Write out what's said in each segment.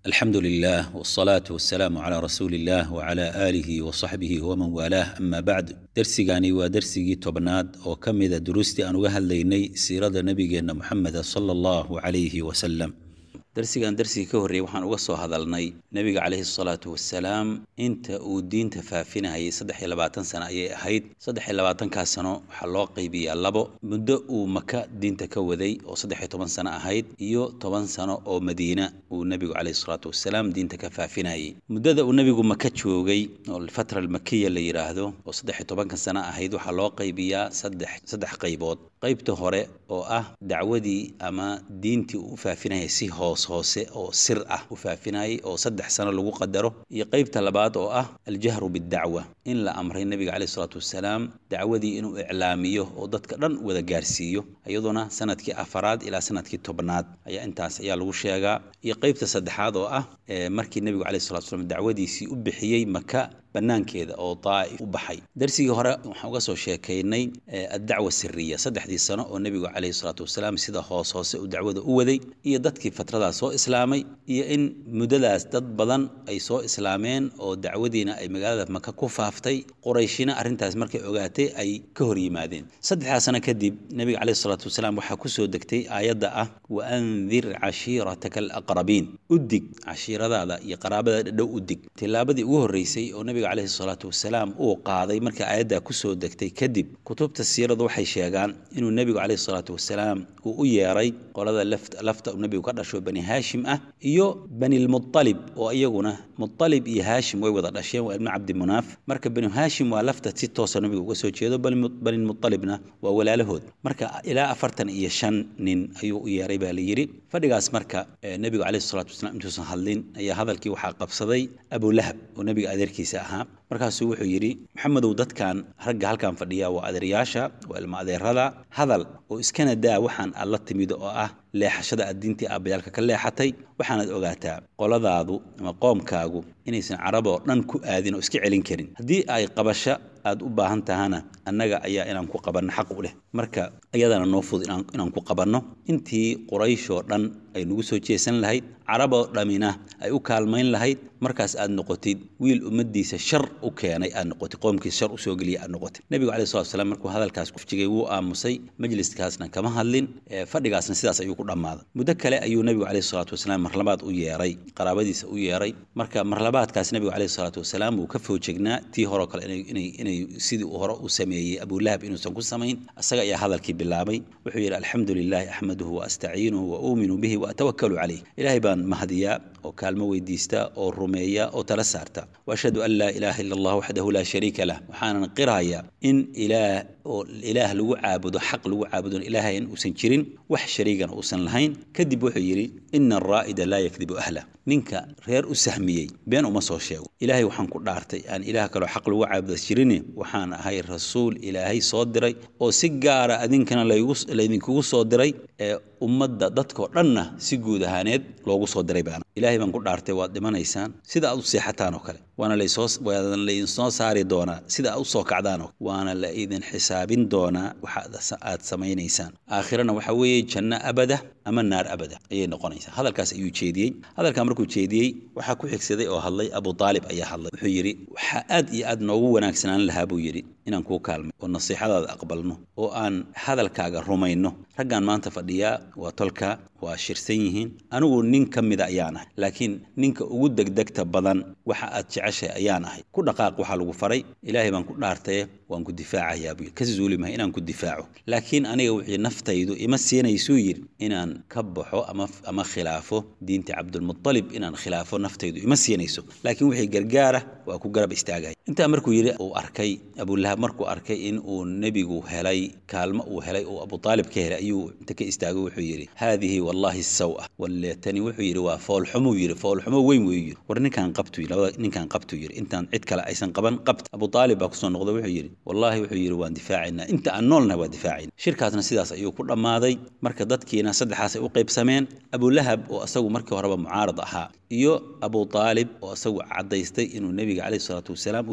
الحمد لله والصلاة والسلام على رسول الله وعلى آله وصحبه ومن والاه أما بعد درسيغاني ودرسيغي توبناد oo ka mid a duruustii aan uga hadlaynay siirada nabigeena Muxamed sallallahu alayhi wa sallam darsigan darsigii ka horreeyay waxaan uga soo hadalnay nebiga calayhi salaatu wasalaam inta uu diinta faafinayay saddex iyo labaatan sano ayay ahayd saddex iyo labaatankaas sano waxaa loo qaybiyaa labo muddo uu maka diinta ka waday oo saddex iyo toban sano ahayd iyo toban sano oo madiina uu nebigu calayhi salaatu wasalaam diinta ka faafinayay muddada uu nebigu maka joogay oo alfatra almakiya la yidhaahdo oo saddex iyo tobanka sano ahayd waxaa loo qaybiyaa saddex saddex qaybood qaybta hore oo ah dacwadii ama diintii uu u faafinayay si hoos hoose oo sir ah u faafinayay oo saddex sano lagu qadaro iyo qaybta labaad oo ah aljahru bidacwa in la amray nebiga caleyhi salaatu wasalaam dacwadii inuu iclaamiyo oo dadka dhan wada gaarsiiyo iyaduna sanadkii afaraad ilaa sanadkii tobnaad ayaa intaas ayaa lagu sheegaa iyo qaybta saddexaad oo ah markii nebigu caleyhi salatu wasalaam dacwadiisii u bixiyey maka banaankeeda oo daa'if u baxay darsigii hore waxaan uga soo sheekaynay addacwa siriya saddexdii sano oo nebigu calayhi salaatu wasalaam sida hoos hoose uu dacwada u waday iyo dadkii fatradaas soo islaamay iyo in muddadaas dad badan ay soo islaameen oo dacwadiina ay magaalada maka ku faaftay qurayshina arrintaas markay ogaatay ay ka hor yimaadeen saddexdaas sano kadib nebiga calayhi salaatu wasalaam waxaa ku soo degtay aayadda ah wa andir cashiirataka alaqrabiin u dig cashiiradaada iyo qaraabada dhow u dig tillaabadii ugu horreysay oo nebiga caleyhi salaatu wasalaam uu qaaday markii aayaddaa kusoo degtay kadib kutubta siiradu waxay sheegaan inuu nebigu caleyhi salaatu wasalaam uu u yeeray qolada lafta uu nebigu ka dhasho bani haashim ah iyo banilmualib oo iyaguna mualib iyo haashim way wada dhasheen waa ibnu cabdimunaaf marka banu haashim waa lafta si toosa nebiga uga soo jeedo banilmualibna waa walaalahood marka ilaa afartan iyo shan nin ayuu u yeeray baa la yidhi fadhigaas marka nebigu caleyhi salaatu wasalaam intuusan hadlin ayaa hadalkii waxaa qabsaday abulahab oo nebiga adeerkiisa ahaa markaasuu wuxuu yidhi maxamedow dadkan ragga halkan fadhiya waa adeeryaasha waa ilma adeerada hadal oo iskana daa waxaan aad la timid oo ah leexashada aad diintii aabbayaalka ka leexatay waxaanaad ogaataa qoladaadu ama qoomkaagu inaysan carab oo dhan ku aadin oo iska celin karin haddii ay qabasho aad u baahan tahana annaga ayaa inaan ku qabanno xaq u leh marka iyadana noo fudud inaan ku qabanno intii qurayshoo dhan ay nagu soo jeesan lahayd caraboo dhammina ay u kaalmayn lahayd markaas aad noqotid wiil ummaddiisa shar u keenay aad noqotid qoomkiisa shar usoo geliya aad noqotid nebigu caleyhi salatu wasalaam markuu hadalkaas kufjigay wuu aamusay majliskaasna kama hadlin fadhigaasna sidaas ayuu ku dhammaaday muddo kale ayuu nebigu caleyhi salaatu wasalaam marlabaad u yeeray qaraabadiisa u yeeray marka marlabaadkaas nebigu caleyhi salaatu wasalaam wuu ka foojegnaa tii horeo kale inay inay sidii uu hore u sameeyey abulahab inuusan ku samayn isaga ayaa hadalkii bilaabay wuxuu yidhi alxamdu lilahi axmaduhu wa astaciinuhu wa uuminu bihi wa atawakalu calayh ilaahay baan mahadiyaa oo kaalmo weydiista oo rumeeya oo tala saarta waashhadu an laa ilaaha ila allah waxdahu laa shariika lah waxaanan qirayaa in ilaah oo ilaah lagu caabudo xaq lagu caabudon ilaahayn uusan jirin wax shariigana uusan lahayn kadib wuxuu yidhi ina araa'ida laa yakdibu ahlah ninka reer u sahmiyey been uma soo sheego ilaahay waxaan ku dhaartay aan ilaah kaloo xaq lagu caabuda jirin waxaan ahay rasuul ilaahay soo diray oo si gaara adinkana laydinkugu soo diray ee ummadda dadkoo dhanna si guud ahaaneed loogu soo diray baana ilaahay baan ku dhaartay waad dhimanaysaan sida aad u seexataan oo kale waana laysoo laydinsoo saari doonaa sida aad u soo kacdaan oo waana la idin xisaabin doonaa waxa aad samaynaysaan aakhirana waxa weeye janno abada ama naar abada ayay noqonaysaa hadalkaas ayuu jeediyey hadalkaa markuu jeediyey waxaa ku xigsaday oo hadlay abu aalib ayaa hadlay wuxuu yidhi waxaa aad iyo aad noogu wanaagsanaan lahaa buu yidhi inaan kuu kaalmay oo nasiixadaada aqbalno oo aan hadalkaaga rumayno raggan maanta fadhiyaa waa tolka waa shirsan yihiin anigu nin ka mida ayaan ahay laakiin ninka ugu degdegta badan waxa aad jeceshahay ayaan ahay ku dhaqaaq waxaa lagu faray ilaahay baan ku dhaartaye waan ku difaacayaa buu ka zuuli mahay inaan ku difaaco laakiin aniga wixii naftaydu ima siinaysuu yidhi inaan ka baxo ama ama khilaafo diinta cabdulmutalib inaan khilaafo naftaydu ima siinayso laakiin wixii gargaara waa ku garab istaagaya intaa markuu yidhi uu arkay abulahab markuu arkay in uu nebigu helay kaalmo uu helay uu abu aalib ka helay ayuu inta ka istaagay wuxuu yidhi haadihi wallahi sawa walletani wuxuu yidhi waa foolxumuu yidhi foolxumo weyn weyu yidhi war ninkaan qabtuu labada ninkaan qabtuu yidhi intaan cid kale aysan qaban qabt abu aalib baa kusoo noqday wuxuu yidhi wallaahi wuxuu yidhi waan difaacaynaa inta aan noolnahay waa difaacayna shirkaasna sidaas ayuu ku dhammaaday marka dadkiina saddexaas ay u qaybsameen abulahab oo isagu markii horeba mucaarad ahaa iyo abu aalib oo isagu caddaystay inuu nebiga caleyhi salaatu wasalaam uu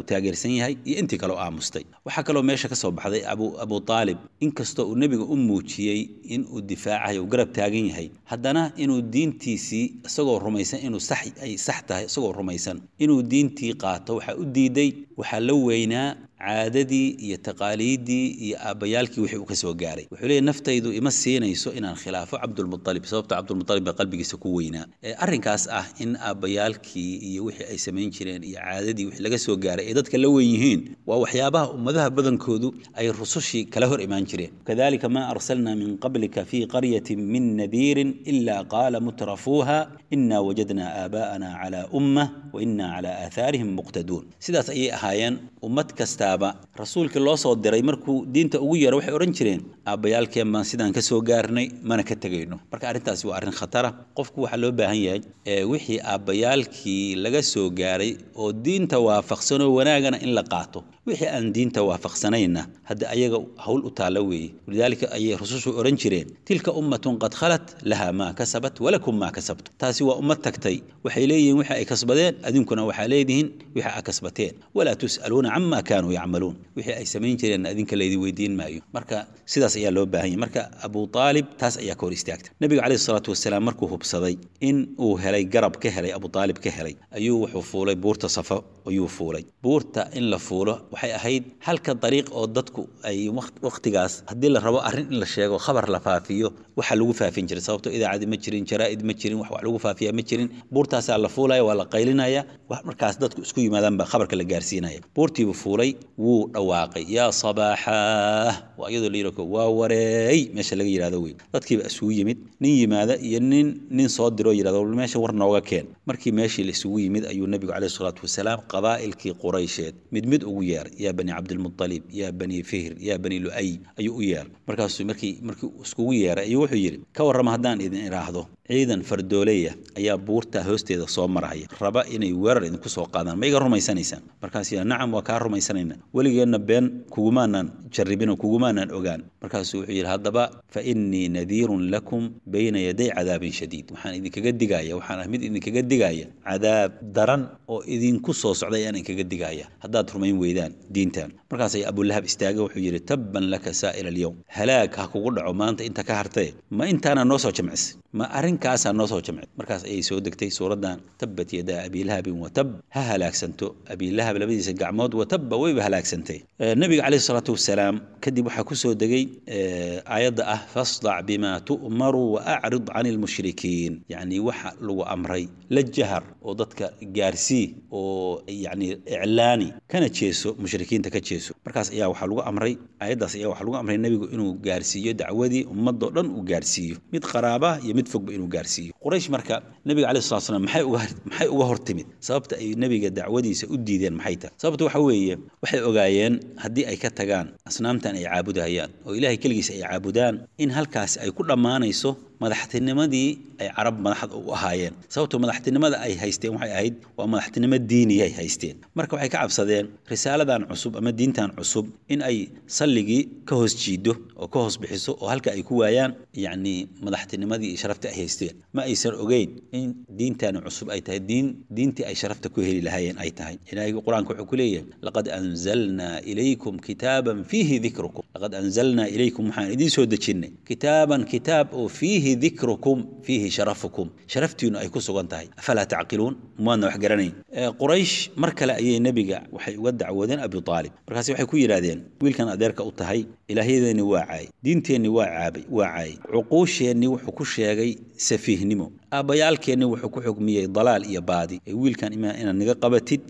taageersan yahay iyo intii kaleo aamustay waxaa kaloo meesha ka soo baxday abu abu aalib inkastoo uu nebiga u muujiyey in uu difaacayo uu garab taagan yahay haddana inuu diintiisii isagoo rumaysan inuu sax ay sax tahay isagoo rumaysan inuu diintii qaato waxaa u diiday waxaa la weynaa caadadii iyo taqaaliiddii iyo aabbayaalkii wixii uu ka soo gaaray wuxuu leeyahy naftaydu ima siinayso inaan khilaafo cabdulmualib sababto cabdulmualib baa qalbigiisa ku weynaa arrinkaas ah in aabbayaalkii iyo wixii ay samayn jireen iyo caadadii wixii laga soo gaaray ay dadka la weyn yihiin waa waxyaabaha ummadaha badankoodu ay rusushii kala hor imaan jireen kadalika maa arsalna min qablika fii qaryatin min nadiirin ila qaala mutrafuuha ina wajadna aabaa'ana cala ummah wa ina cala aathaarihim muqtaduun sidaas ayay ahaayeen ummad kastaaba rasuulkii loo soo diray markuu diinta ugu yeero waxay odhan jireen aabbayaalkeen baan sidaan ka soo gaarnay mana ka tegayno marka arrintaasi waa arrin khatara qofku waxaa loo baahan yahay wixii aabbayaalkii laga soo gaaray oo diinta waafaqsanoo wanaagana in la qaato wixii aan diinta waafaqsanayna hadda ayaga hawl u taalla weeye walidaalika ayay rusushu odhan jireen tilka ummatun qad khalat laha maa kasabat walakum maa kasabtu taasi waa ummad tagtay waxay leeyihiin wixii ay kasbadeen adinkuna waxaa leedihiin wixii aa kasbateen walaa tus'aluuna cama kaanuu yacmaluun wixii ay samayn jireen adinka laydin weydiin maayo marka sidaas ayaa loo baahan yahay marka abu aalib taas ayaa ka hor istaagta nebiga caleyhi salaatu wasalaam markuu hubsaday in uu helay garab ka helay abu aalib ka helay ayuu wuxuu fuulay buurta safo ayuu fuulay buurta in la fuulo waxay ahayd halka dariiq oo dadku ay wakhtigaas haddii la rabo arrin in la sheego khabar la faafiyo waxa lagu faafin jiray sababto idaacadi ma jirin jaraa'id ma jirin wax wax lagu faafiya ma jirin buurtaasaa la fuulaya waa la qaylinaya markaas dadku isku yimaadaan baa khabarka la gaarsiinaya buurtiibuu fuulay wuu dhawaaqay yaa sabaaxaah waa iyadoo la yidhahdo waa wareey meesha laga yidhahdo wey dadkiiba isugu yimid nin yimaada iyo nin nin soo diroo yidhahdo meesha war nooga keen markii meeshii la isugu yimid ayuu nebigu caleyhi salaatu wasalaam qabaa'ilkii quraysheed mid mid ugu yeeray yaa bani cabdilmualib yaa bani fihr yaa bani lu'ay ayuu u yeeray markaasuu markii markii iskugu yeeray ayuu wuxuu yidhi ka warrama haddaan idin idhaahdo ciidan fardooleya ayaa buurta hoosteeda soo maraya raba inay weerar idinku soo qaadaan ma iga rumaysanaysaan markaas yaa nacam waa kaa rumaysanayna weligeenna been kugumaanaan jarribin oo kugumaanaan ogaan markaasuu wuxuu yidhi haddaba fa innii nadiirun lakum bayna yaday cadaabin shadiid waxaan idinkaga digaya waxaan ah mid idinkaga digaya cadaab daran oo idinku soo socday ayaan idinkaga digaya haddaad rumayn weydaan diintan markaas ayaa abulahab istaaga wuxuu yidhi tabban laka saa'ira alyowm halaag ha kugu dhaco maanta inta ka hartee ma intaana noo soo jamcisay ma arrinkaasaa noo soo jamcay markaas ayay soo degtay suuraddan tabbat yadaa abiilahabin watab ha halaagsanto abiilahab labadiisa gacmood watabba wayba halaagsantay nebiga caleyhi salaatu wasalaam kadib waxaa ku soo degay aayadda ah fasdac bima tu'maru wa acrid cani lmushrikiin yacni waxa lagu amray la jahar oo dadka gaarsii oo yacni iclaani kana jeeso mushrikiinta ka jeeso markaas ayaa waxaa lagu amray aayaddaas ayaa waxaa lagu amray nebigu inuu gaarsiiyo dacwadii ummadoo dhan uu gaarsiiyo mid qaraaba iyo mid fogba inuu gaarsiiyo quraysh marka nebiga caleyhi salatu slam maxay uga maxay uga hor timid sababta ay nebiga dacwadiisa u diideen maxay tahay sababta waxa weeye waxay ogaayeen haddii ay ka tagaan asnaamtan ay caabudahayaan oo ilaahay keligiisa ay caabudaan in halkaasi ay ku dhammaanayso madaxtinimadii ay carab madaxda u ahaayeen sababtoo madaxtinimada ay haysteen waxay ahayd waa madaxtinimo diiniyay haysteen marka waxay ka cabsadeen risaaladan cusub ama diintan cusub in ay salligii ka hoos jiido oo ka hoos bixiso oo halka ay ku waayaan yacni madaxtinimadii iyo sharafta ay haysteen ma aysan ogeyn in diintani cusub ay tahay diin diintii ay sharafta ku heli lahaayeen ay tahay ilaahay qur-aanka wuxuu ku leeyahay laqad anzalnaa ilaykum kitaaban fiihi dikrukum laqad anzalnaa ilaykum waxaan idiin soo dejinnay kitaaban kitaab oo fiihi dikrukum fiihi sharafukum sharaftiinu ay ku sugan tahay afalaa tacqiluun maadna wax garanayn quraysh mar kale ayay nebiga waxay uga dacwoodeen abi aalib markaasi waxay ku yidhaahdeen wiilkan adeerka u tahay ilaahyadeeni waa caay diinteenni waa caabay waa caayay cuquusheenni wuxuu ku sheegay safiihnimo aabbayaalkeenni wuxuu ku xugmiyey dalaal iyo baadi ee wiilkan ima inaad naga qabatid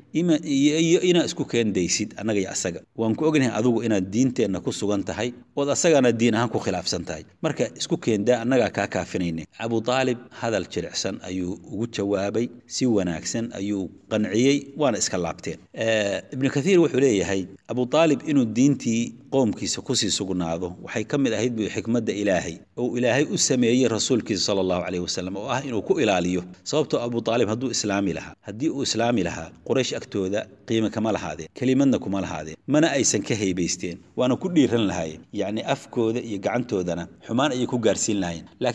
iyo inaad isku keendaysid annaga iyo asaga waan ku ognahay adigu inaad diinteenna ku sugan tahay ood asagana diin ahaan ku khilaafsan tahay marka isku keendaa annagaa kaa kaafinayna abu aalib hadal jilicsan ayuu ugu jawaabay si wanaagsan ayuu qanciyey waana iska laabteen ibnu kathiir wuxuu leeyahay abu aalib inuu diintii qoomkiisa kusii sugnaado waxay ka mid ahayd bu xikmadda ilaahay oo ilaahay u sameeyey rasuulkiisa sala allahu caleyhi wasalam oo ah inuu ku ilaaliyo sababtoo abu aalib hadduu islaami lahaa haddii uu islaami lahaa quraysh agtooda qiime kama lahaadeen kelimadna kuma lahaadeen mana aysan ka haybaysteen waana ku dhiiran lahaayeen yacni afkooda iyo gacantoodana xumaan ayay ku gaarsiin lahaayeen laakiin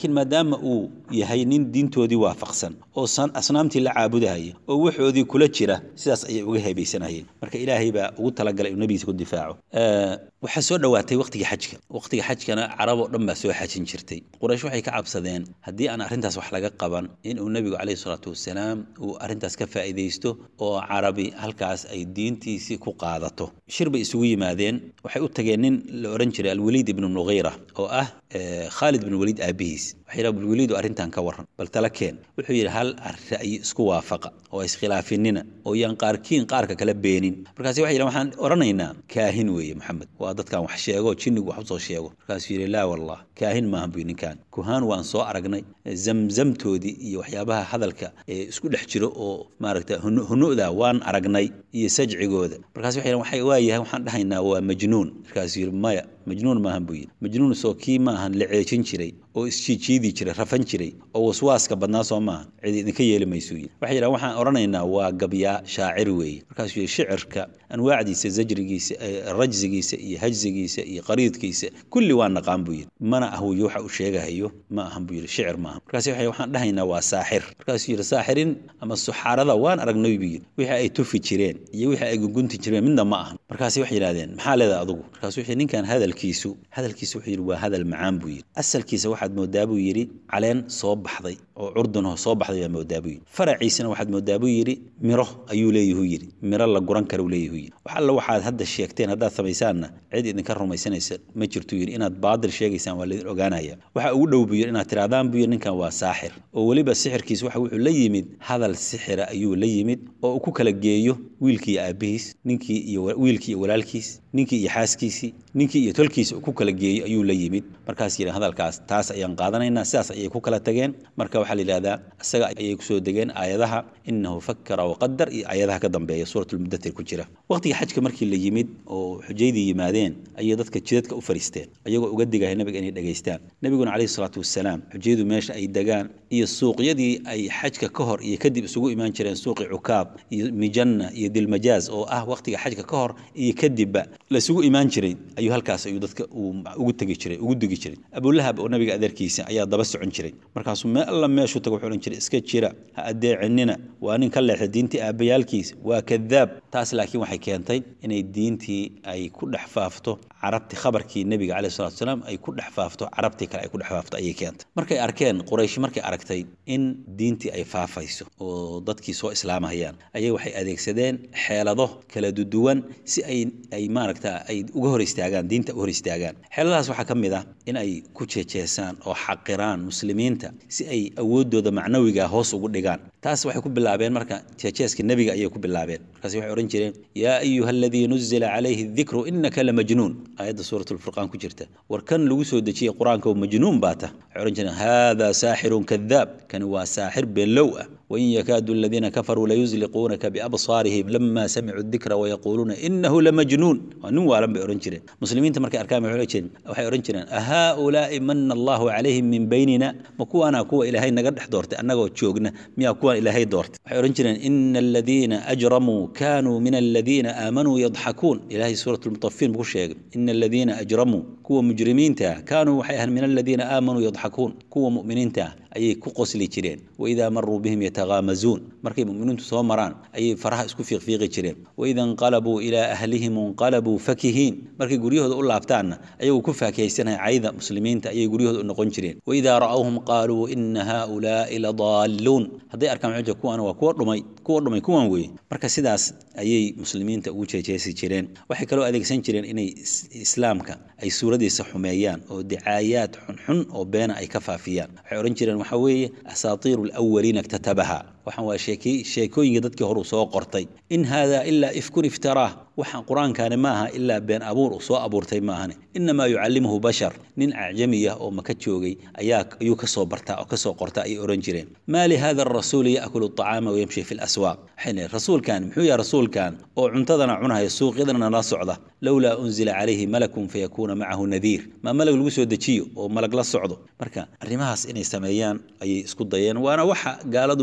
laakiin maadaama uu yahay nin diintoodii waafaqsan oo asnaamtii la caabudahaya oo waxoodii kula jira sidaas ayay uga hebaysanayeen marka ilaahay baa ugu talagalay inuu nabigiisa ku difaaco waxaa soo dhowaatay waqtigii xajka waqtiga xajkana carab oo dhan baa soo xajin jirtay quraysh waxay ka cabsadeen haddii aan arrintaas wax laga qaban inuu nebigu calayhi salaatu wasalaam uu arrintaas ka faa'iidaysto oo carabi halkaas ay diintiisii ku qaadato shir bay isugu yimaadeen waxay u tageen nin la odhan jiray alwaliid ibnu nughayra oo ah khaalid ibnu waliid aabihiis waxay yidhaha alwaliidu arrintan ka warran bal tala keen wuxuu yidhi hal ra'yi isku waafaqa oo iskhilaafinina oo yaan qaarkiin qaarka kala beenin markaasi waxay yidhahan waxaan odhanaynaa kaahin weeye maxamed waa dadkan wax sheego jinnigu wax usoo sheego markaasuu yidhi laa wallah kaahin maahan buy ninkan kuhaan waan soo aragnay zamzamtoodii iyo waxyaabaha hadalka ee isku dhex jiro oo maaragta hunu'da waan aragnay iyo sajcigooda markaas waxay waxay waayahay waxaan dhahaynaa waa majnuun markaasuu yidhi maya majnuun maahan buu yidhi majnuun soo kii maahan la ceejin jiray oo isjiijiidi jiray rafan jiray oo waswaaska badnaa soo maaha cid idinka yeeli maysuu yidhi waxay yidhahan waxaan odhanaynaa waa gabyaa shaacir weeye markaasuu yidhi shicirka anwaacdiisa zajrigiisa rajsigiisa iyo hajsigiisa iyo qariidkiisa kulli waa naqaan buu yidhi mana ah wuyo waxa uu sheegahayo ma ahan buu yidhi shicir maaha markaas waxay waxaan dhahaynaa waa saaxir markaasuu yidhi saaxirin ama suxaarada waan aragnay buu yidhi wixii ay tufi jireen iyo wixii ay gungunti jireen midna ma ahan markaasi waxay yidhahdeen maxaa leedahay adugu markaasuu wuxuu ninkan hadalkiisu hadalkiisu wuxuu yidhi waa hadal macaan buu yidhi asalkiisa waxaad moodaa buu yidhi caleen soo baxday oo curdunho soo baxday baa moodaa buu yidhi faraciisana waxaad moodaa buu yidhi miro ayuu leeyahuu yidhi miro la guran kara uu leeyahuu yidhi wax alla waxaad hadda sheegteen haddaad samaysaanna cid idinka rumaysanaysa ma jirtuu yidhi inaad baadil sheegaysaan waa laydin ogaanaya waxa ugu dhow buu yidhi inaad tirahdaan buu yidhi ninkan waa saaxir oo weliba sixirkiis waxa wuxuu la yimid hadal sixira ayuu la yimid oo uu ku kala geeyo wiilkii iyo aabbihiis ninkii iyo wiilkii iyo walaalkiis ninkii iyo xaaskiisii ninkii iyo tolkiisa uu ku kala geeyo ayuu la yimid markaas yidhi hadalkaas taas ayaan qaadanaynaa sidaas ayay ku kala tageen marka waxaa la yidhahdaa isaga ayay kusoo degeen aayadaha inahu fakara waqadar iyo aayadaha ka dambeeya suuratulmudatir ku jira waqtiga xajka markii la yimid oo xujaydii yimaadeen ayay dadka jidadka u fariisteen ayagoo uga digaya nabiga inay dhegaystaan nebiguna calayhi salaatu wasalaam xujayadu meesha ay degaan iyo suuqyadii ay xajka ka hor iyo kadib isugu imaan jireen suuqi cukaab iyo mijanna iyo dilmajaaz oo ah waqtiga xajka ka hor iyo kadibba laisugu imaan jiray ayuu halkaas ayuu dadka uu ugu tegi jiray ugu digi jiray abulahab oo nabiga adeerkiisa ayaa daba socon jiray markaasuu meel alla meeshuu tago wuxuu odhan jiray iska jira ha adeecinina waa nin ka leexda diintii aabbayaalkiisa waa kadaab taas laakiin waxay keentay inay diintii ay ku dhex faafto carabti khabarkii nebiga caleyhi salatu wasalaam ay ku dhex faafto carabtii kale ay ku dhex faafto ayay keentay markay arkeen quraysh markay aragtay in diintii ay faafayso oo dadkii soo islaamahayaan ayay waxay adeegsadeen xeelado kala duduwan si ay ay maaragta ay uga hor istaagaan diinta u hor istaagaan xeeladahaas waxaa ka mid ah in ay ku jeejeesaan oo xaqiraan muslimiinta si ay awooddooda macnawiga hoos ugu dhigaan taas waxay ku bilaabeen marka jeejeeska nebiga ayay ku bilaabeen markaas waxay odhan jireen yaa ayuha aladii nuzila calayhi dikru innaka lamajnuun aayadda suuratulfurqaan ku jirta war kan lagu soo dejiyey qur-aanka oo majnuun baa tah waxay odhan jireen haadaa saaxirun kadaab kani waa saaxir beenlow ah wain yakaadu aladiina kafaruu layusliquunaka biabsaarihim lama samicuu dikra wayaquuluuna inahu lamajnuun waa nin waalan bay odhan jireen muslimiinta markay arkaan waxay odhan jireen ahaulaai mana allahu calayhim min baynina ma kuwaana kuwa ilaahay naga dhex doortay annagoo joogna miyaa kuwaan ilaahay doortay waxay odhan jireen ina aladiina ajramuu kanuu min aladiina aamanuu yadxakuun ilahay suurat lmutafiin buu ku sheegay ina aladiina ajramuu kuwa mujrimiinta kaanuu waxay ahaan min aladiina aamanuu yadxakuun kuwa mu'miniinta ayay ku qosli jireen waidaa maruu bihim yataghaamazuun markay mu'miniintu soo maraan ayay faraha isku fiiqfiiqi jireen waida inqalabuu ilaa ahlihim inqalabuu fakihiin markay guryahooda u laabtaanna ayagoo ku faakihaysanaya cayda muslimiinta ayay guryahooda u noqon jireen waidaa ra'awhum qaaluu ina haaulaai ladaalluun hadday arkaan xuja kuwan waa kuwa dhumay kuwa dhumay kuwan weeye marka sidaas ayay muslimiinta ugu jeejeesi jireen waxay kaloo adeegsan jireen inay islaamka ay suuradiisa xumeeyaan oo dicaayaad xunxun oo beena ay ka faafiyaan waxay odhan jireen waxaa weeye asaatiiru alawaliina iktatabaha waxaan waa sheekey sheekooyinka dadkii hore uu soo qortay in haadaa ilaa ifkun iftaraah waxaan qur-aankaani maaha ilaa been abuur uu soo abuurtay maahane inamaa yucallimuhu bashar nin acjami ah oo maka joogay ayaa ayuu ka soo bartaa oo ka soo qorta ayay odhan jireen maa li hada arasuuli yaakulu acaama wayamshi fi laswaaq waxay leeyihin rasuulkan muxuu yahay rasuulkan oo cuntadana cunahaya suuqyadana la socda lowlaa unzila calayhi malakun fayakuuna macahu nadiir maa malag lagu soo dejiyo oo malag la socdo marka arrimahaas inay sameeyaan ayay isku dayeen waana waxa gaaladu weligood ay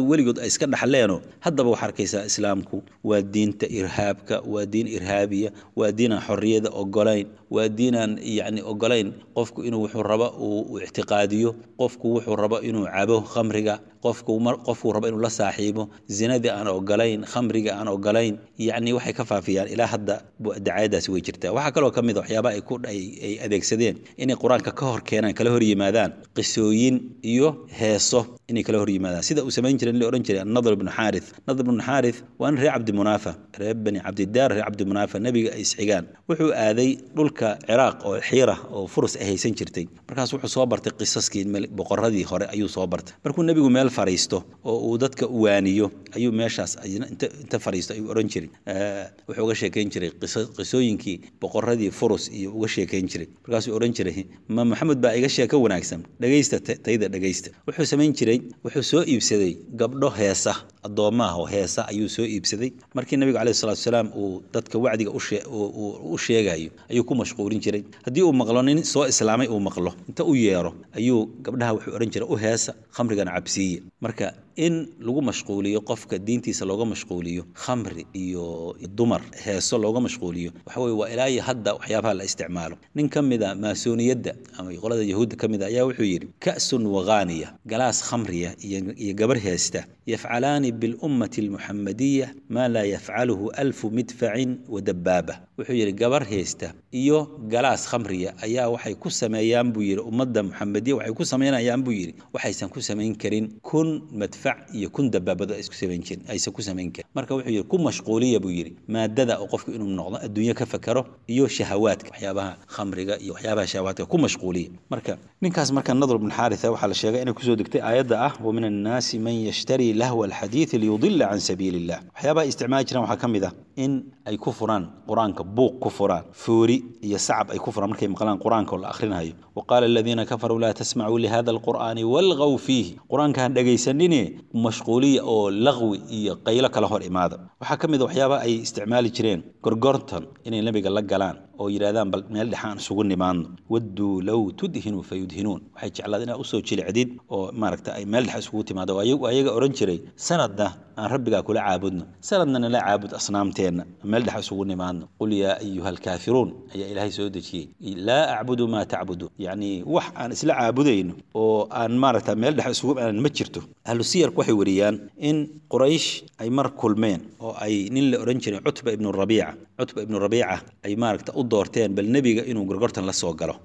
iska dhaxleeno haddaba waxaa arkaysaa islaamku waa diinta irhaabka waa diin irhaabiya waa diinaan xorriyada ogolayn waa diinaan yacni ogolayn qofku inuu wuxuu rabo uu ictiqaadiyo qofku wuxuu rabo inuu cabo khamriga qofku qofkuu rabo inuu la saaxiibo zinadii aan ogolayn khamriga aan ogolayn yacni waxay ka faafiyaan ilaa hadda dacaayadaasi way jirtaa waxaa kaloo ka mid a waxyaabaha ay ku ay adeegsadeen inay qur-aanka ka hor keenaan kala hor yimaadaan qisooyin iyo heeso inay kala hor yimaadaan sida uu samayn jiray in la odhan jiray annadr ibnu xaarith nadr ibnu xaarith waa nin reer cabdimunaafa reer bani cabdidaar reer cabdimunaafa nebiga ay isxigaan wuxuu aaday dhulka ciraaq oo xiira oo furus ay haysan jirtay markaas wuxuu soo bartay qisaskii boqoradii hore ayuu soo bartay markuu nebigu meel fariisto oo uu dadka waaniyo ayuu meeshaas inta fariisto ayuu odhan jiray wuxuu uga sheekayn jiray qisooyinkii boqoradii furus iyo uga sheekayn jiray markaasuu odhan jiray ma maxamed baa iga sheeko wanaagsan dhegaysta tayda dhegaysta wuxuu samayn jiray wuxuu soo iibsaday gabdho heesa addoommaah oo heesa ayuu soo iibsaday markii nabigu caleyhi salatu wasalaam uu dadka wacdiga u sheegayo ayuu ku mashquulin jiray haddii uu maqlo nin soo islaamay uu maqlo inta u yeero ayuu gabdhaha wuxuu odhan jiray u heesa khamrigana cabsiiye marka in lagu mashquuliyo qofka diintiisa looga mashquuliyo khamri iyo dumar heeso looga mashquuliyo waxa weye waa ilaa iyo hadda waxyaabaha la isticmaalo nin ka mid a maasooniyadda ama qolada yahuudda ka mid a ayaa wuxuu yidhi ka'sun waghaaniya galaas khamriya iyo gabar heesta yafcalaani bilummati almuxamadiya maa laa yafcaluhu alfu midfacin wa dabbaaba wuxuu yidhi gabar heesta iyo galaas khamriya ayaa waxay ku sameeyaan buu yidhi ummadda muxamadiya waxay ku samaynayaan buu yidhi waxaysan ku samayn karin kun madfac iyo kun dabaabado ay isku samayn jirin aysan ku samayn karin marka wuxuu yidhi ku mashquuliya buu yidhi maadada oo qofku inuu noqdo adduunyo ka fakero iyo shahawaadka waxyaabaha khamriga iyo waxyaabaha shahawaadka ku mashquuliya marka ninkaas marka nadr bn xaaritha waxaa la sheegay inay kusoo degtay aayadda ah wa min annaasi man yashtari lahwa alxadiidi liyudila can sabiili illah waxyaabaha ay isticmaali jiraan waxaa ka mid ah in ay ku furaan qur-aanka buuq ku furaan foori iyo sacab ay ku furaan markay maqlaan qur-aanka oo la akhrinayo wa qaala aladiina kafaruu laa tasmacuu lihada alqur'aani walgaw fiihi qur-aanka han dhegaysanine mashquuliya oo laqwi iyo qaylo kala hor imaada waxaa ka mid a waxyaabaha ay isticmaali jireen gorgorton inay nebiga la galaan oo yidhahdaan bal meel dhexaan isugu nimaadno wadduu low tudhinuu fayudhinuun waxay jeclaad inaad usoo jilicdid oo maaragta ay meel dhex isugu timaado ayaga odhan jiray sanadna aan rabbigaa kula caabudno sanadna nala caabud asnaamteenna meel dhex isugu nimaadno qul yaa ayuha alkaafiruun ayaa ilaahay soo dejiyey laa acbudu maa tacbuduun yacni wax aan isla caabudayno oo aan maaragta meel dhex isugu aanan ma jirto ahlu siyarku waxay wariyaan in quraysh ay mar kulmeen oo ay nin la odhan jiray cutba ibnu rabiica cutba ibnu rabiica ay maaragta u doorteen bal nebiga inuu gorgortan la soo galo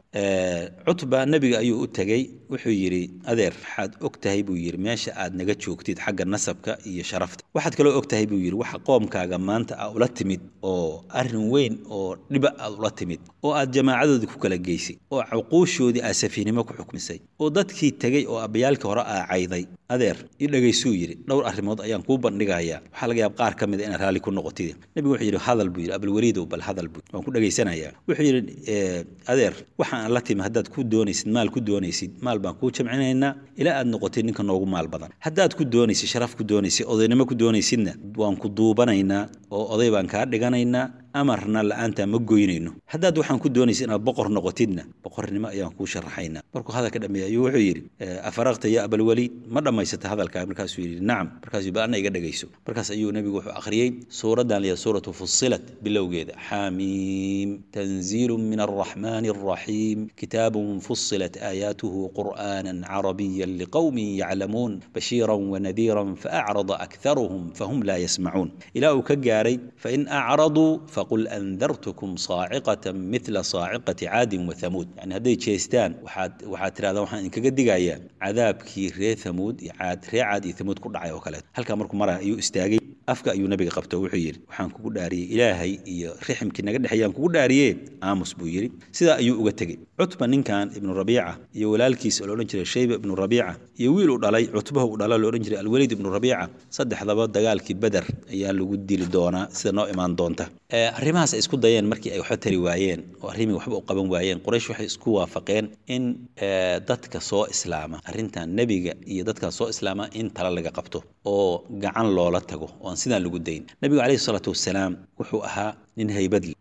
cutba nebiga ayuu u tegey wuxuu yidhi adeer waxaad og tahay buu yidhi meesha aad naga joogtid xagga nasabka iyo sharafta waxaad kaloo og tahay buu yidhi waxa qoomkaaga maanta aa ula timid oo arrin weyn oo dhiba aad ula timid oo aad jamaacadoodii ku kala geysay oo cuquushoodii aad safiihnimo ku xukmisay oo dadkii tegey oo abbayaalkii hore aa cayday adeer i dhegaysuu yidhi dhowr arrimood ayaan kuu bandhigayaa waxaa laga yaaba qaar ka mid a inaad raalli ku noqotid nebigu wuxuu yidhi hadal buu yidhi abalweliidow bal hadal buu waan ku dhegaysanayaa wuxuu yidhi adeer waxaan la timi haddaad ku doonaysid maal ku doonaysid maal baan kuu jamcinaynaa ilaa aad noqotid ninka noogu maal badan haddaad ku doonaysid sharaf ku doonaysid odaynimo ku doonaysidna waan ku duubanaynaa oo oday baan kaa dhiganaynaa amarna la-aantaa ma goynayno haddaad waxaan ku doonaysid inaad boqor noqotidna boqornimo ayaan kuu sharaxaynaa markuu hadalka dhameeyey ayuu wuxuu yidhi afaraqta ya abalwaliid ma dhammaysata hadalkaa markaasuu yidhi nacam markaasuu ba anna iga dhegayso markaas ayuu nebigu wuxuu akhriyey suuraddan liya suuratu fusilat bilowgeeda xaamiim tanziilu min alraxmaani alraxiim kitaabun fusilat aayaatuhu qur'aanan carabiyan liqowmin yaclamuun bashiiran wanadiiran faacrada akharuhum fahum laa yasmacuun ilaa uu ka gaaray fain acraduu qul andartukum saaciqatan mila saaciqati caadin wa hamuud yani hadday jeestaan waxaad waxaad tirahdaa waxaan idinkaga digayaa cadaabkii reer hamuud iyo caad reer caad iyo hamuud ku dhacay oo kaleet halkaa markuu mara ayuu istaagay afka ayuu nabiga qabto wuxuu yidhi waxaan kugu dhaariyey ilaahay iyo riximkii naga dhexeeyaan kugu dhaariye aamus buu yidhi sidaa ayuu uga tegey cutba ninkan ibnu rabiica iyo walaalkiis oo laodhan jiray shayba ibnu rabiica iyo wiil uu dhalay cutbaha uu dhala loodhan jiray alweliid ibnu rabiica saddexdaba dagaalkii beder ayaa lagu dili doonaa sida noo imaan doonta arrimahaas ay isku dayeen markii ay waxba tari waayeen oo arrimii waxba u qaban waayeen quraysh waxay isku waafaqeen in dadka soo islaama arrintan nebiga iyo dadka soo islaama in tala laga qabto oo gacan loola tago oo aan sidaan lagu dayn nebigu calayhi salaatu wasalaam wuxuu ahaa nin haybad leh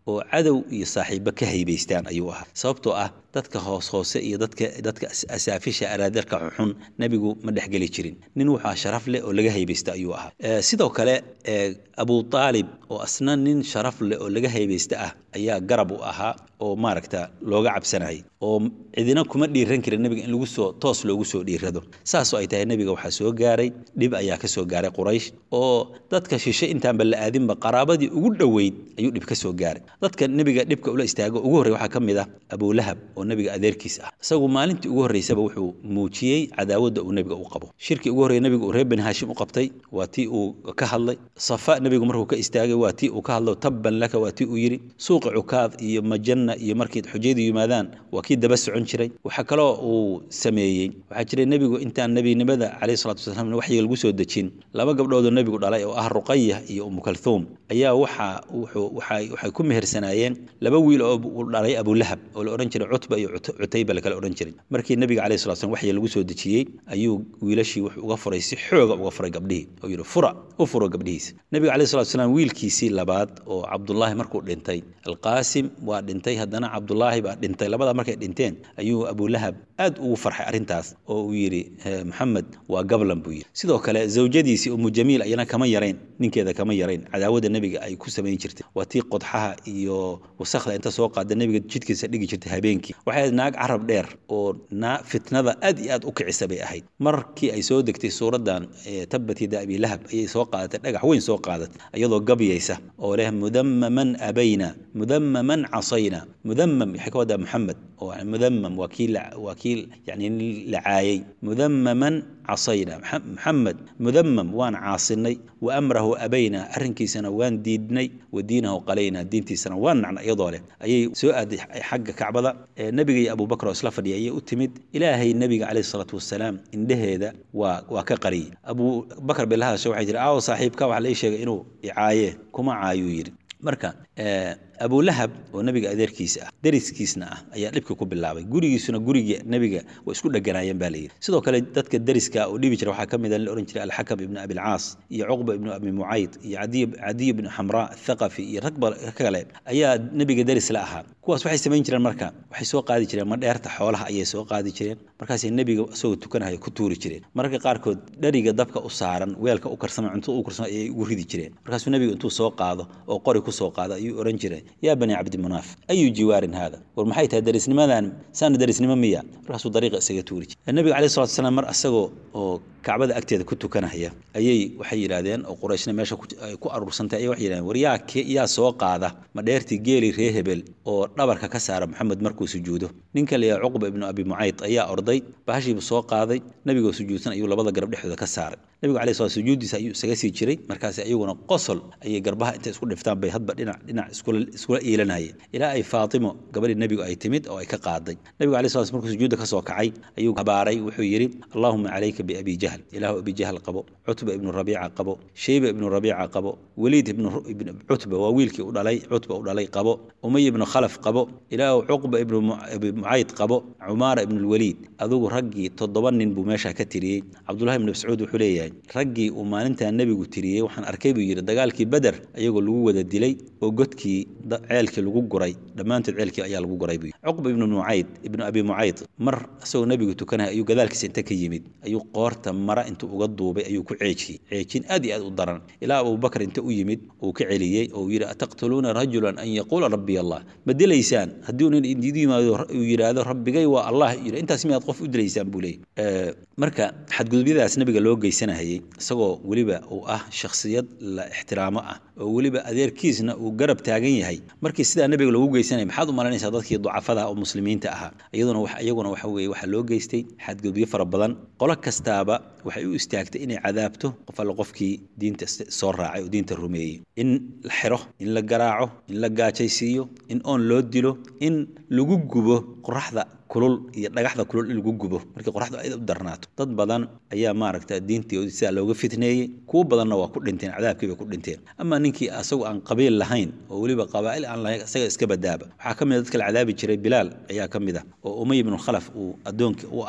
oo cadow iyo saaxiibo ka haybaystaan ayuu ahaa sababtoo ah dadka hoos hoose iyo dadka dadka asaafisha araadarka xunxun nebigu ma dhexgeli jirin nin wuxuu sharaf leh oo laga haybaysta ayuu ahaa sidoo kale abu aalib oo asna nin sharaf leh oo laga haybaysta ah ayaa garab u ahaa oo maaragta looga cabsanayay oo cidina kuma dhiiran karin nebiga in lagu soo toos loogu soo dhiirado saasoo ay tahay nebiga waxaa soo gaaray dhib ayaa ka soo gaaray quraysh oo dadka shishe intaanba la aadinba qaraabadii ugu dhoweyd ayuu dhib ka soo gaaray dadka nebiga dhibka ula istaago ugu horrey waxaa ka mid ah abulahab oo nebiga adeerkiis ah isagu maalintii ugu horreysaba wuxuu muujiyey cadaawadda uu nebiga u qabo shirkii ugu horrey nebiga uu reer bani haashim u qabtay waa tii uu ka hadlay safa nebigu markuu ka istaagay waa tii uu ka hadlo tabban laka waa tii uu yidhi suuqi cukaad iyo majanna iyo markii xujaydu yimaadaan waa kii daba socon jiray waxaa kaloo uu sameeyey waxaa jiray nebigu intaan nebinimada calayhi salatu wasalaam waxyiga lagu soo dejin laba gabdhoodoo nebigu dhalay oo ah ruqaya iyo umu kalthuum ayaa waxa wuxuu waxay waxay ku mehersanaayeen laba wiil oo uu dhalay abulahab oo la odhan jiray cutba iyo cutayba la kala odhan jiray markii nebiga calayhi salatu wasalaam waxyiga lagu soo dejiyey ayuu wiilashii wuxuu uga furay si xooga uga furay gabdhihii oo yidhi fura u furo gabdhihiisa nebiga calayhi salatu wasalaam wiilkiisii labaad oo cabdullaahi markuu dhintay alqaasim waa dhintay haddana cabdullaahi baa dhintay labada markay dhinteen ayuu abulahab aad ugu farxay arrintaas oo uu yidhi maxamed waa gablan buu yidhi sidoo kale zawjadiisii umu jamiil ayana kama yarayn ninkeeda kama yarayn cadaawadda nebiga ay ku samayn jirtay waa tii qodxaha iyo wasakhda inta soo qaada nebiga jidhkiisa dhigi jirtay habeenkii waxay ahayd naag carab dheer oo naa fitnada aad iyo aad u kicisa bay ahayd markii ay soo degtay suuraddan tabbat yada abi lahab ayay soo qaadatay dhagax weyn soo qaadatay iyadoo gabyaysa oo leh mudamaman abayna mudamaman casayna mudamam waxay ka wadaa maxamed oo mudamam waa kii waa kii yani la caayay mudamaman casayna maxamed mudamam waan caasinay wa amrahu abayna arrinkiisana waan diidnay wa diinahu qalayna diintiisana waan nacna iyadoo leh ayay soo aaday xagga kacbada nebiga iyo abubakar oo isla fadhiya ayay u timid ilaahay nebiga calayhi salaatu wasalaam indheheeda waa waa ka qariyey abubakar bay la hadashay waxay jiri aawo saaxiibka waxaa lai sheegay inuu icaaye kuma caayuu yidhi marka abulahab oo nebiga adeerkiisa ah deriskiisna ah ayaa dhibka ku bilaabay gurigiisuna guriga nebiga way isku dheganaayeen baa layidhi sidoo kale dadka deriska oo dhibi jira waxaa ka mid a la odhan jiray alxakam ibnu abilcaas iyo cuqba ibnu abi mucayd iyo cadiy ibnu xamraa athaqafi iyo rag kale ayaa nebiga deris la ahaa kuwaas waxay samayn jireen marka waxay soo qaadi jireen madheerta xoolaha ayay soo qaadi jireen markaasay nebiga isagoo tukanahaya ku tuuri jireen mararka qaarkood dheriga dabka u saaran weelka u karsama cuntada u karsama ayay ugu ridi jireen markaasuu nebigu intuu soo qaado oo qori ku soo qaado ayuu odhan jiray yaa bani cabdimunaaf ayu jiwaarin haada war maxay tahay derisnimadan saana derisnimo miya markaasuu dariiqa isaga tuuri jiray nebiga calayhi salatu wasalaam mar isagoo oo kacbada agteeda ku tukanahaya ayay waxay yidhaahdeen oo qurayshna meesha ku aruursantay ayay waxay yidhahdeen war yaa yaa soo qaada ma dheertii geeli ree hebel oo dhabarka ka saara maxamed markuu sujuudo ninka la yidhaha cuqba ibnu abi mucayd ayaa orday bahashiibu soo qaaday nebigoo sujuudsan ayuu labada garab dhexdooda ka saaray nebigu calayhi salatu sujuuddiisa ayuu isaga sii jiray markaasi ayaguna qosol ayay garbaha intay isku dhiftaan bay hadba dhinac dhinac iskula iskula iilanayeen ilaa ay faatimo gabadhii nebigu ay timid oo ay ka qaaday nebigu calayhi salatu markuu sujuudda ka soo kacay ayuu habaaray wuxuu yidhi allahuma calayka biabi jahl ilaahu abi jahl qabo cutba ibnu rabiica qabo shayba ibnu rabiica qabo weliid ibnu cutba waa wiilkii u dhalay cutba u dhalay qabo umay ibnu khalaf qabo ilaahu cuqba ibnu abi mucayd qabo cumaara ibnu lwaliid adugu raggii toddoba nin buu meesha ka tiriyey cabdullahi ibnu mascuud wuxuu leeyahay raggii uu maalintaa nebigu tiriyey waxaan arkay buu yidhi dagaalkii beder ayagoo lagu wada dilay oo godkii ceelkii lagu guray dhammaantood ceelkii ayaa lagu guray buu cuqba ibnu mucayd ibnu abi mucayd mar isagoo nebigu tukanaya ayuu gadaalkiisa inta ka yimid ayuu qoorta mara intuu uga duubay ayuu ku ceejiyey ceejin aad iyo aad u daran ilaa abubakar inta u yimid uu ka celiyey oo yidhi ataqtuluuna rajulan an yaquula rabbiy allah ma dilaysaan haddii nin idiin yimaado uu yidhaahdo rabbigay waa allah yidhi intaas miyaad qof u dilaysaan buu leeyay marka xadgudubyadaas nebiga loo geysanahayey isagoo weliba uu ah shakhsiyad la ixtiraamo ah oo weliba adeerkiisna uu garab taagan yahay markii sidaa nebiga loogu geysanaya maxaad u malaynaysaa dadkii ducafada oo muslimiinta ahaa iyaduna wax iyaguna waxa weeye waxaa loo geystay xadgudubyo fara badan qolo kastaaba waxay u istaagtay inay cadaabto qof alle qofkii diinta soo raacay oo diinta rumeeyey in la xiro in la garaaco in la gaajaysiiyo in oon loo dilo in lagu gubo qoraxda kulul iyo dhagaxda kulul in lagu gubo markii qoraxdu ay u darnaato dad badan ayaa maaragta diintii sidaa looga fitneeyey kuwo badanna waa ku dhinteen cadaabkii bay ku dhinteen ama ninkii asagu aan qabiil lahayn oo weliba qabaa'il aan lahayn isaga iska badaaba waxaa ka mid a dadka la cadaabi jiray bilaal ayaa ka mid ah oo umay ibnu khalaf uu addoonkii u ahaa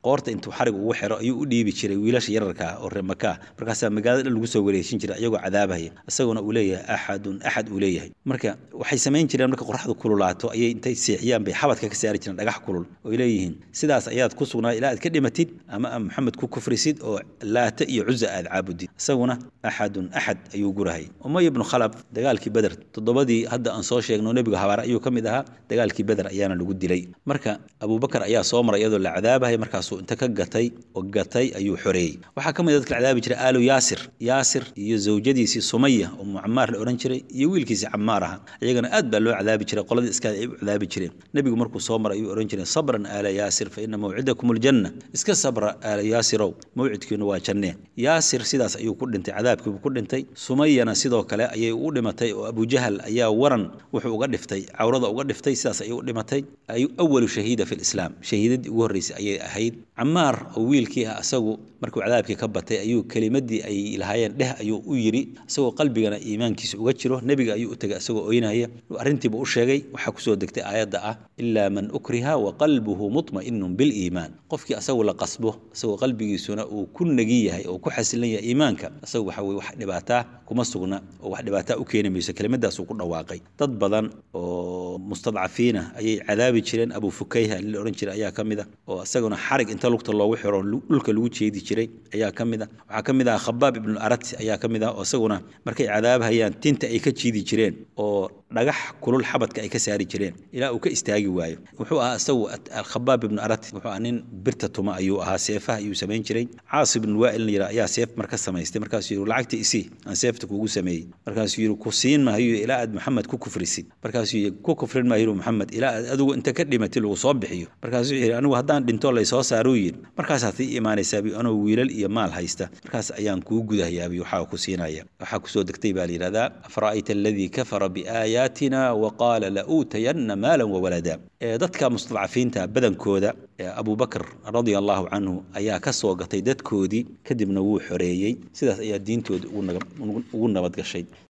qoorta intuu xarig ugu xiro ayuu u dhiibi jiray wiilasha yararka ah oo reer makaa markaasaa magaalada dhan lagu soo wareejin jiray iyagoo cadaabahaya isaguna uu leeyahay axadun axad uu leeyahay marka waxay samayn jireen marka qoraxdu kululaato ayay intay seexiyaan bay xabadka ka saari jireen dhagax kulul oy leeyihiin sidaas ayaad ku sugnaa ilaa aad ka dhimatid ama aad maxamed ku kufrisid oo laata iyo cuza aad caabudid isaguna axadun axad ayuu gurahay umay ibnu khalab dagaalkii beder toddobadii hadda aan soo sheegno nebiga habaare ayuu ka mid ahaa dagaalkii beder ayaana lagu dilay marka abubakar ayaa soo maray iyadoo la cadaabahay markaasuu inta ka gatay oo gatay ayuu xoreeyey waxaa ka mid a dadka la cadaabi jiray aalu yaasir yaasir iyo zawjadiisii sumaya oo mucamaar la odhan jiray iyo wiilkiisii camaar aha iyagana aad baa loo cadaabi jiray qoladii iskaada ay u cadaabi jireen nebigu markuu soo maray ayuu odhan jiray sabran aala yaasir fa ina mawcidakum aljanna iska sabra aala yaasirow mawcidkiinu waa janne yaasir sidaas ayuu ku dhintay cadaabkiibuu ku dhintay sumayana sidoo kale ayay u dhimatay oo abujahal ayaa waran wuxuu uga dhiftay cawrada uga dhiftay sidaas ayay u dhimatay awalu shahiida fi lislaam shahiidadii ugu horreysay ayay ahayd camaar oo wiilkii ah asagu markuu cadaabkii ka batay ayuu kelimadii ay lahaayeen dheh ayuu u yidhi isagoo qalbigana iimaankiisa uga jiro nebiga ayuu u tegay isagoo oynaya arrintiiba u sheegay waxaa kusoo degtay aayadda ah ilaa man ukriha wa qalbuhu mutma'inun biliimaan qofkii asagu la qasbo isagoo qalbigiisuna uu ku negi yahay oo ku xasilan yahay iimaanka isagu waxa weye wax dhibaataa kuma sugna oo wax dhibaataa u keeni mayso kelimadaasuu ku dhawaaqay dad badan oo mustadcafiina ayay cadaabi jireen abu fukayha in la odhan jiray ayaa ka mid a oo isaguna xarig inta lugta loogu xiro dhulka lagu jeedi jiray ayaa ka mid a waxaa ka mid ah khabaab ibnu arat ayaa ka mid ah oo isaguna markay cadaabhayaan tinta ay ka jiidi jireen oo dhagax kulul xabadka ay ka saari jireen ilaa uu ka istaagi waayo wuxuu ahaa isagu khabaab ibnu arat wuxuu ahaa nin birta tuma ayuu ahaa seefaha ayuu samayn jiray caas ibnu waa'il yira ayaa seef marka samaystay markaasuu yidhi lacagta isii aan seefta kuugu sameeyey markaasuu yidhi ku siin maayo ilaa aad maxamed ku kufrisid markaasuu yidhi ku kufrin maayo maxamed ilaa aad adigu inta ka dhimatay lagu soo bixiyo markaasuu yidhi anigu haddaan dhinto laysoo saaruu yidhi markaasaad ii imaanaysaa bi anoo wiilal iyo maal haysta markaas ayaan kuu gudahayaa bi waxaa ku siinaya waxaa kusoo degtay baa la yidhahdaa afara'ayta aladii kafara biaayaatina wa qaala la uutayanna maalan wawalada dadka mustadcafiinta badankooda abubakr radia allahu canhu ayaa ka soo gatay dadkoodii kadibna wuu xoreeyey sidaas ayaa diintooda ugu nabad gashay